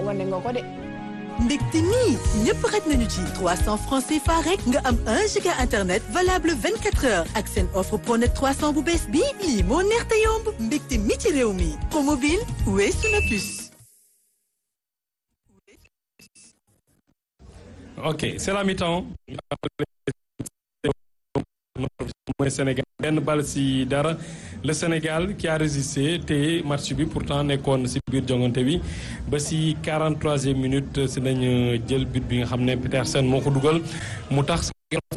wane nga ko de. mbégte mi ñëpp xaj nañu ci 300 francs CFA rek nga am 1 giga internet valable 24 heures ak seen offre pronet 300 bu bees bi lii moo neex te yomb mbégte mi ci réew mi promobile weesu na plus. ok c'est la mi-temps mooy Sénégal benn bal si dara le Sénégal qui a résisté te match bi pourtant nekkoon si biir jongante bi ba si 43e minute si nañ jël but bi nga xam ne Petersen moo ko dugal mu tax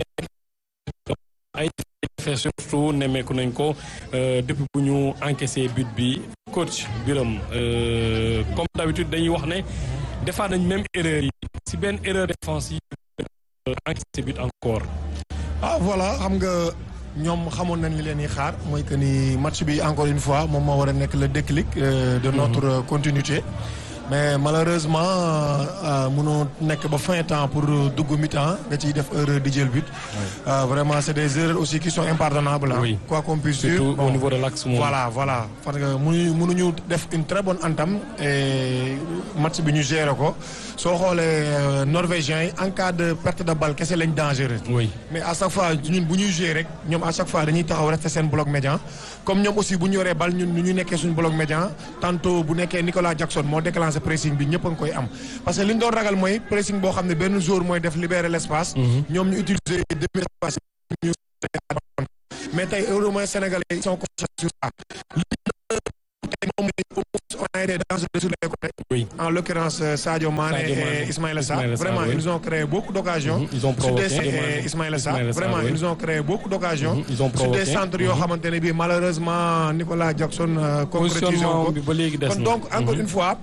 ay fait surtout nemmeeku nañ ko depuis bu ñu encaissé but bi coach Biram comme d'habitude dañuy wax ne defaat nañ même erreur yi si benn erreur défensive encaissé but encore ah voilà xam nga ñoom xamoon nañ li leen di xaar mooy que ni match bi encore une fois moom moo war a nekk le déclic de notre continuité mais malheureusement mënoo nekk ba fin temps pour dugg mi-temps nga ciy def erreur di jël but. vraiment c'est des erreurs aussi qui sont impardonnables. oui quoi qu'on puisse dire surtout au niveau de l'axe moom. voilà voilà parce que mënuñu mënuñu def une très bonne entame et match bi ñu gérer ko soo xoolee norvégiens yi en cas de perte de balle kese lañ dangereux. oui mais à chaque fois ñun bu ñuy jouer rek ñoom à chaque fois dañuy taxaw rester seen bloc médian comme ñoom aussi bu ñu yoree bal ñun ñu nekkee suñu bloc médian tantôt bu nekkee Nicolas Jackson moo déclenché pressing bi ñëpp a ngi koy am. parce que li ñu doon ragal mooy pressing boo xam ne benn joueur mooy def libérer l'espace. ñoom ñu utiliser demi espace ñu mais tey heureusement sénégalais ils sont conscients sur ça. tey moom on a été dangereux sur les côtés. oui en l'occurrence Sadio Mané Sadio Mané. et Ismaïla Sarr Ismaïla Sarr, vraiment oui. ils ont créé beaucoup d'occasions. Mhm, ils ont sur des provoqué. et Ismaïla Sarr Ismaïla Sarr, vraiment oui. ils ont créé beaucoup d'occasions. Mhm, ils ont sur des provoqué. centres yoo xamante ne bii malheureusement Nicolas Jackson euh, concrétisé positionnement ko bi ba léegi des kon na. donc encore Mhm. une fois